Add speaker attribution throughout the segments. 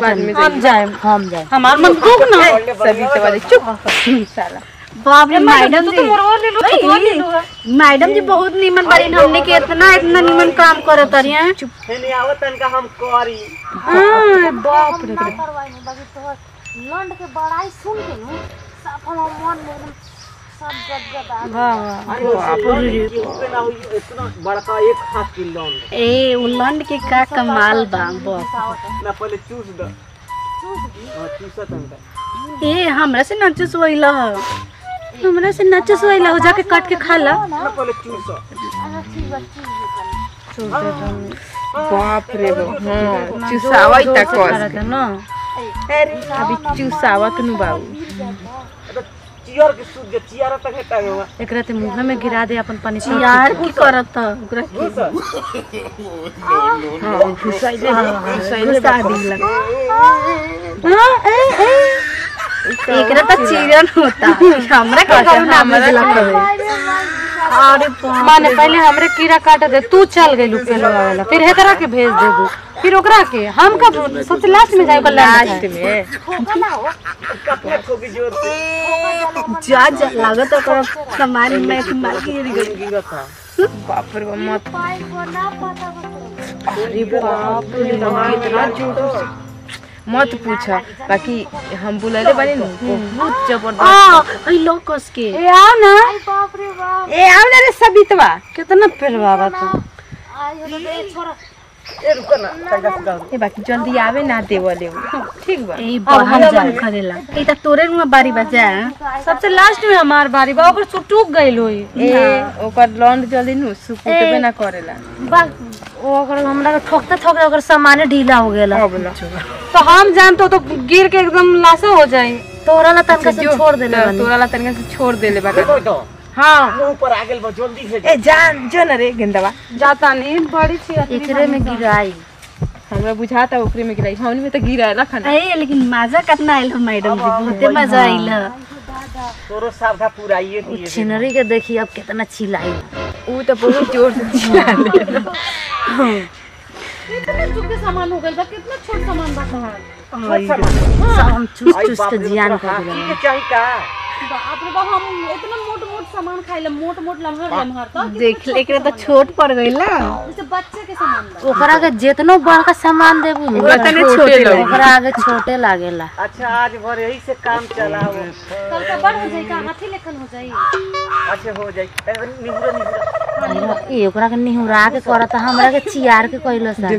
Speaker 1: बाद में
Speaker 2: हम जाए
Speaker 3: हम जाए
Speaker 2: हमार मन दुख ना
Speaker 1: सभी तो वाले चुप साला
Speaker 3: बाप रे मैडम
Speaker 2: तू
Speaker 3: जी
Speaker 2: तो मोरवा ले लो तो ले लो
Speaker 3: मैडम जी बहुत नीमन बारी हमने के इतना इतना नीमन काम करत रही हैं
Speaker 4: हेने आवत तनका हम करी
Speaker 2: बाप रे
Speaker 5: लंड के बड़ाई सुन के नु सब हम मन में एकदम सब गदगद आ
Speaker 4: के ना होई इतना बड़का एक हाथ की लोन
Speaker 3: ए उलंड के का कमाल बा बस
Speaker 4: ना पहले चूस द हां चूसा तनका
Speaker 3: ए हमरा से नचस वइला हमरा से नचस वइला हो जाके काट के खा ला
Speaker 4: ना पहले चूसा
Speaker 5: ठीक बा ठीक बा
Speaker 1: बाप रे बाप हाँ चुसावा ही तक कस
Speaker 2: ना
Speaker 1: अभी चुसावत नु बाबू
Speaker 4: तो चियर के सूत जे चियर तक है टांगवा
Speaker 2: एकरा ते मुंह में गिरा दे अपन पानी सब
Speaker 3: यार की करत ओकरा
Speaker 1: हाँ घुसाइले घुसाइले
Speaker 3: गुस्सा दिला एकरा त चिरन होता हमरा का करू ना बुझला कहे अरे बाप
Speaker 2: माने पहले हमरे कीड़ा काट दे तू चल गई लुके लगावेला फिर हेकरा के भेज दे दू फिर ओकरा के हम कब सबसे लास्ट में जाए
Speaker 1: लास्ट में
Speaker 4: कपड़ा ठोकी जोर से
Speaker 3: जा जा लागत ओकरा सामान में कि मार के गिर गई
Speaker 4: गिरत था
Speaker 1: बाप रे बाप मत
Speaker 5: पाई को ना पता बता
Speaker 1: अरे बाप रे कितना झूठ मत पूछ बाकी हम बुलले बानी नु बहुत जबरदस्त
Speaker 3: आ ई लोकस के
Speaker 2: ए आओ ना
Speaker 5: बाप रे बाप
Speaker 1: ए आव ना रे सबितवा
Speaker 2: कितना पेलवावा तू
Speaker 5: आई हो तो ए छोरा
Speaker 4: ए रुको ना तनका सुधा
Speaker 1: ए बाकी जल्दी आवे ना देवले ठीक बा
Speaker 3: ए बहन जा करेला ई त तोरे नुआ बारी बजा
Speaker 2: सबसे लास्ट में हमार बारी बा ओकर सुटुक गइल होई
Speaker 1: ए ओकर लॉन्ड जल्दी नु सुकुटबे ना करेला
Speaker 2: बा ओकर हमरा के ठोकते ठोकते ओकर सामान ढीला हो गेला
Speaker 1: अब ना
Speaker 2: तो हम जानतो तो गिर के एकदम लाशा हो जाई तोरा ला तनका से छोड़ देले
Speaker 1: तो
Speaker 2: बानी
Speaker 1: तोरा ला तनका से छोड़ देले बा
Speaker 4: देखो तो
Speaker 1: हां
Speaker 4: मुंह पर आ गेल बा जल्दी से
Speaker 1: ए जान जो ना रे गेंदवा
Speaker 2: जाता नहीं बड़ी छी
Speaker 3: एकरे में गिराई
Speaker 1: हमरा बुझाता ओकरे में गिराई हमनी में तो गिरा ना खाना
Speaker 3: ए लेकिन मजा कितना आइल हो मैडम जी बहुते मजा आइल
Speaker 4: तोरो सावधा पुराइए दिए
Speaker 3: छिनरी के देखी अब कितना चिल्लाई
Speaker 1: ऊ तो बहुत जोर से चिल्ला ले
Speaker 2: कितने चुके सामान हो गइल बा कितना छोट सामान बा तोहार
Speaker 3: सब हम चुस
Speaker 4: आई
Speaker 3: चुस
Speaker 4: बाप
Speaker 3: के
Speaker 4: रे,
Speaker 3: जियान
Speaker 4: ऊपर
Speaker 3: कर
Speaker 4: हाथी
Speaker 3: देले
Speaker 4: के चाही का
Speaker 2: बाप रे बाप हम इतना मोट मोट सामान खाइले मोट मोट लम्हर लम्हर तो
Speaker 3: देख ले एकरे तो छोट पड़ गइल ना
Speaker 2: जैसे बच्चे के सामान बा
Speaker 3: ओकरा के जितनो बड़का सामान देबू
Speaker 1: उतने छोटे लगे।
Speaker 3: ओकरा आगे छोटे लागेला
Speaker 4: अच्छा आज भर यही से काम चलाओ
Speaker 2: कल का बड़ हो जाई का हाथी लेखन हो जाई
Speaker 4: अच्छा हो जाई ए, निहुरा निहुरा
Speaker 3: ए ओकरा के निहुरा के करत हमरा के चियार के कइलो सा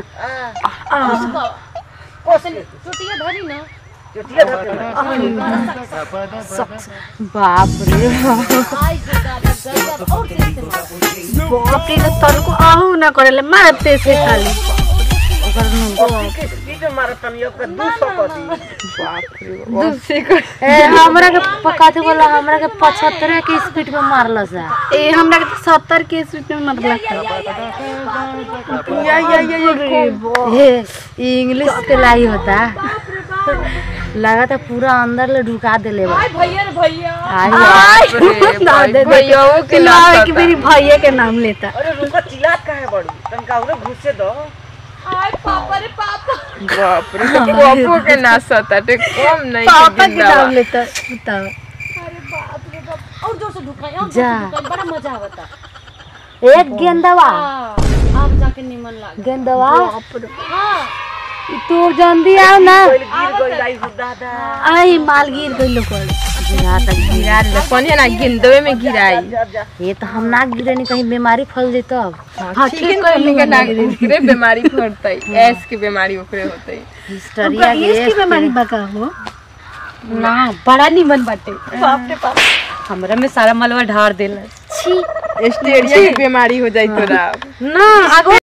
Speaker 4: कोस ले
Speaker 2: चुटिया धरी ना
Speaker 4: चटिया धर
Speaker 3: बाप रे
Speaker 5: आई जो दादा गजब और तेज से मारा
Speaker 3: बाप रे तर को आहू ना करेले मारते से खाली
Speaker 4: के स्पीड में मारत तनी अब 200 कर दी
Speaker 1: दूसरे को
Speaker 3: ए हमरा के पकाते बोला हमरा के 75 के स्पीड में मारला सा ए हमरा के 70 के स्पीड में मारला
Speaker 1: या या या या
Speaker 3: ए इंग्लिश के लाई होता लगा था पूरा अंदर ले ढुका देले बा
Speaker 2: भैया रे भैया
Speaker 3: आई
Speaker 1: भैया के
Speaker 3: ना कि मेरी भैया के नाम लेता
Speaker 4: अरे रुका चिल्लात काहे बड़ी तनका उरे घुसे दो
Speaker 2: आय पापा रे पापा
Speaker 1: बाप रे पापो के ना सता ते कम नहीं
Speaker 3: पापा
Speaker 1: के
Speaker 3: के नाम लेता बताओ
Speaker 2: अरे बाप रे बाप और जोर से ढुकाई और
Speaker 3: जा।
Speaker 2: जोर से ढुकाई बड़ा मजा आवता
Speaker 3: एक गेंदवा
Speaker 2: हाँ अब जाके निमन लाग
Speaker 3: गेंदवा
Speaker 2: हाँ
Speaker 3: तू जल्दी आओ ना
Speaker 4: गिर गई लाई हो दादा
Speaker 3: आई माल गिर गई लोग गिरा तक
Speaker 1: गिरा दे पनिया ना गिंदवे में गिराई
Speaker 4: जा जा
Speaker 3: ये तो हम ना गिरे नहीं कहीं बीमारी फैल जाए तब
Speaker 1: हाँ ठीक है कोई के ना ओकरे बीमारी फड़तई ऐस की बीमारी ओकरे होतई
Speaker 3: हिस्टरिया के इसकी बीमारी बका हो
Speaker 2: ना बड़ा निमन बाटे बाप रे बाप हमरा में सारा मलवा ढार देला
Speaker 1: स्टेरिया की बीमारी हो जाई तोरा
Speaker 2: ना आगो